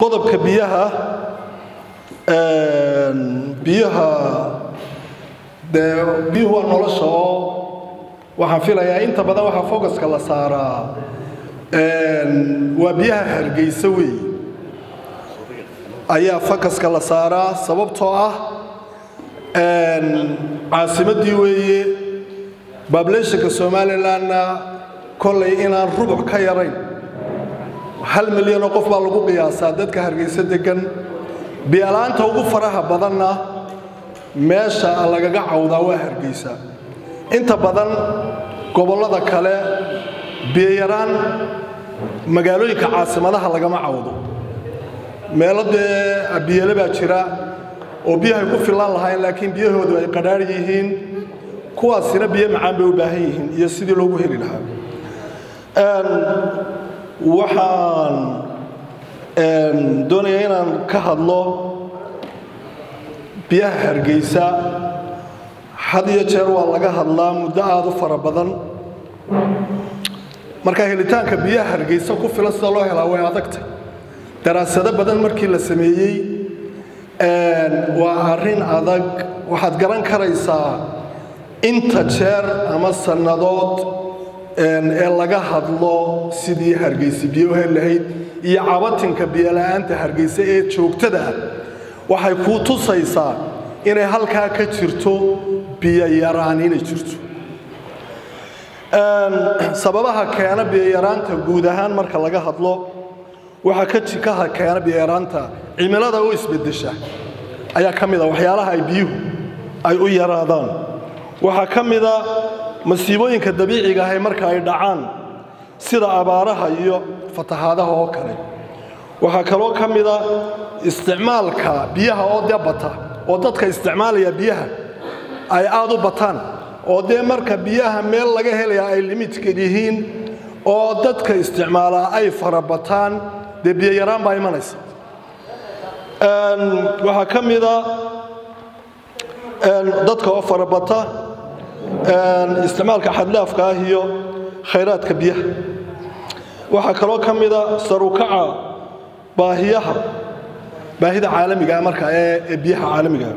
qodobka biyaha biyaha dee biyuhu waa nolosha oo waxaan filayaa inta badan waxaa focuska la saaraa waa biyaha hargeysa weeye ayaa focuska la saaraa sababtoo ah caasimaddii weeye bablationka somalilandna kollay inaan rubuc ka yarayn hal milyanoo qof baa lagu qiyaasaa dadka hargeysa degan biyalaanta ugu faraha badanna meesha lagaga cawdaa waa hargeysa inta badan gobollada kale biyayaraan magaalooyinka caasimadaha lagama cawdo meelo dee biyale baa jira oo biyahay ku filan lahayn laakiin biyahoodu ay qadhaar yihiin kuwaasina biyo macaan bay u baahan yihiin iyo sidii loogu heli lahaa waxaan doonayaa inaan ka hadlo biyaha hargeysa had iyo jeer waa laga hadlaa muddo aada u fara badan marka helitaanka biyaha hargeysa ku filan sida loo helaa way adagtay daraasado badan markii la sameeyey waa arrin adag waxaad garan karaysaa inta jeer ama sannadood ee laga hadlo sidii hargeysa biyo u heli lahayd iyo cabatinka biyola'aanta hargeysa ee joogtada ah waxay kuu tusaysaa inay halkaa ka jirto biyo yaraan inay jirto sababaha keena biyoyaraanta guud ahaan marka laga hadlo waxaa ka jikaha keena biyoyaraanta cimilada oo isbedesha ayaa ka mid a waxyaalaha ay biyuhu ay u yaraadaan waxaa ka mida masiibooyinka dabiiciga ahay marka ay dhacaan sida abaaraha iyo fatahaadaha oo kale waxaa kaloo ka mida isticmaalka biyaha oo dee bata oo dadka isticmaalaya biyaha ay aada u bataan oo dee marka biyaha meel laga helaya ay limidka yihiin oo dadka isticmaalaa ay farabataan dee biyo yaraan baa imanaysa waxaa ka mida dadka oo farabata isticmaalka xadlaafka ah iyo khayraadka biyaha waxaa kaloo ka mida sarukaca baahiyaha baahida caalamigaa marka ee biyaha caalamigaa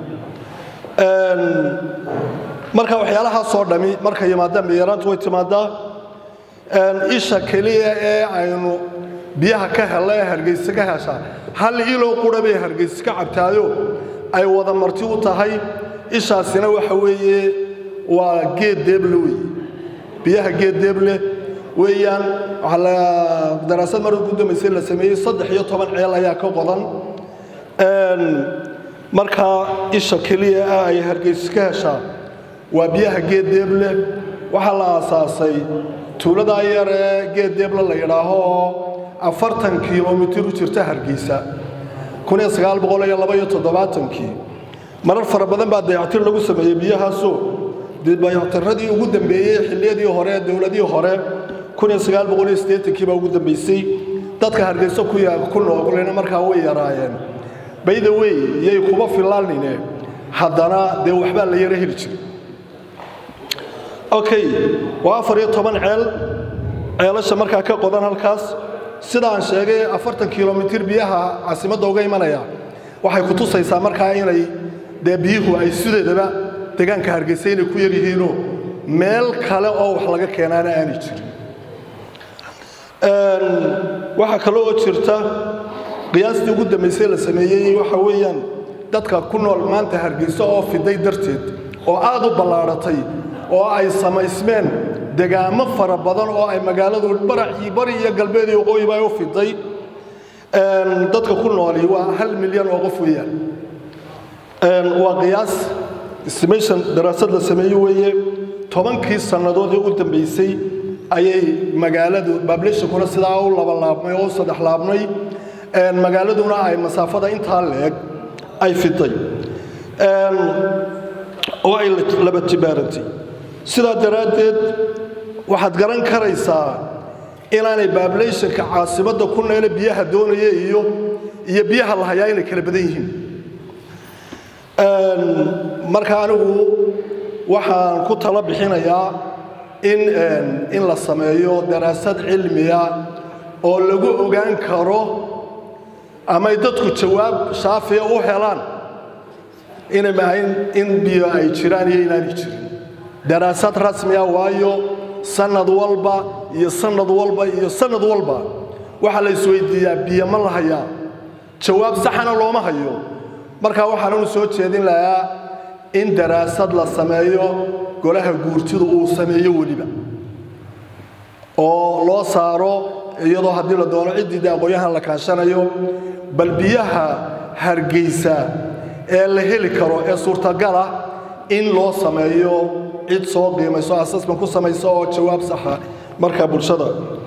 marka waxyaalahaasoo dhami markay yimaadaan biyaraantu way timaadaa isha keliya ee aynu biyaha ka hella ee hargeysa ka heshaa hal iloo qura bay hargeysa ka cabtaayo ay wada marti u tahay ishaasina waxa weeye waa geed deeble wey biyaha geed deeble weeyaan daraasad mar ugu dambaysay la sameeyey saddex iyo toban ceel ayaa ka qodan markaa isha keliya ah ay hargeysa ka heshaa waa biyaha geed deeble waxaa la aasaasay tuuladaa yar ee geed deeble la yidhaaho oo afartan kilomitir u jirta hargeysa kii marar fara badan baa dayactir lagu sameeyey biyahaasoo dayactiradii ugu dambeeyey xilliyadii hore dowladii hore kiibaa ugu dambaysay dadka hargeyso ku noolena markaa way yaraayeen bayda wey yay kuba filaanine haddana dee waxbaa la yaro heli jiray okay waa afar iyo toban ceel ceelasha markaa ka qodan halkaas sidaan sheegay afartan kilomitir biyaha caasimadda uga imanaya waxay ku tusaysaa markaa inay dee biyuhu ay sideedaba deegaanka hargeysa inay ku yar yihiinoo meel kale oo wax laga keenaana aanay jirin waxaa kaloo oo jirta qiyaastii ugu dambaysay la sameeyey waxa weeyaan dadka ku nool maanta hargeysa oo fiday darteed oo aad u ballaadhatay oo ay samaysmeen degaamo fara badan oo ay magaaladu bari iyo galbeed iyo waqooyiba ay u fiday dadka ku nooli waa hal milyan oo qof weeyaan waa qiyaas estimation daraasad la sameeye weeye tobankii sannadood ee u dambaysay ayay magaaladu bablationkuna sidaa u labalaabmay oo u saddex laabmay magaaladuna ay masaafada intaa leeg ay fiday oo ay laba jibaarantay sidaa daraaddeed waxaad garan karaysaa inaanay bablationka caasimadda ku neele biyaha doonaya iyo iyo biyaha la hayaa inay kala badan yihiin marka anigu waxaan ku tala bixinayaa in in la sameeyo daraasad cilmiya oo lagu ogaan karo amay dadku jawaab shaafiya u helaan inay mahayn in biyo ay jiraan iyo inaanay jirin daraasad rasmiya waayo sanad walba iyo sanad walba iyo sanad walba waxaa la isweydiiyaa biyo ma la hayaa jawaab saxana looma hayo markaa waxaananu soo jeedin lahaa in daraasad la sameeyo golaha guurtidu uu sameeyo weliba oo loo saaro iyadoo haddii la doono ciddii de aqoon-yahan la kaashanayo bal biyaha hargeysa ee la heli karo ee suurtagala in loo sameeyo cid soo qiimayso asasman ku samayso oo jawaab saxa markaa bulshada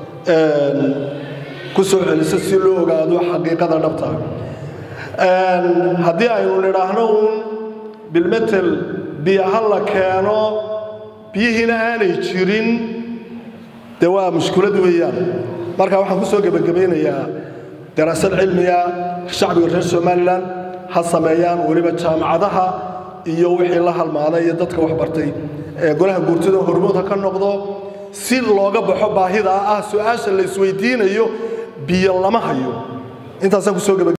ku soo celiso si loo ogaado xaqiiqada dhabta haddii aynu nidhaahno uun bilmetel biyo ha la keeno biyihiina aanay jirin dee waa mushkulad weeyaan marka waxaan ku soo gebagabaynayaa daraasad cilmiga shacbiga reer somalilan ha sameeyaan weliba jaamacadaha iyo wixii la halmaaday iyo dadka waxbartay ee golaha guurtida hormood ha ka noqdo si looga baxo baahida ah su-aasha la isweydiinayo biyo lama hayo intaasaan kusoo